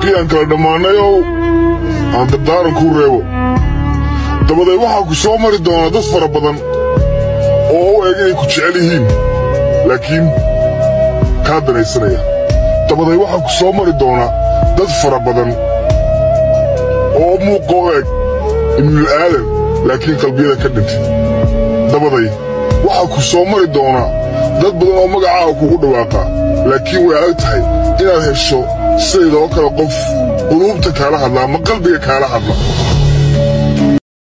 haddii aan kala dhammaanayow aan dardaaran kuu reebo dabadeed waxaa ku soo mari doonaa dad fara badan oo u eg inay ku jecel yihiin laakiin kaa danaysanaya dabadeed waxaa ku soo mari doonaa dad fara badan oo muuqa u eg ibnul aadan laakiin qalbiyada ka dhintay dabaday waxaa ku soo mari doonaa dad badan oo magacaaga kugu dhawaaqa laakiin way adag tahay inaad hesho sidaydoo kale qof quluubta kaala hadla ama qalbiga kaala hadla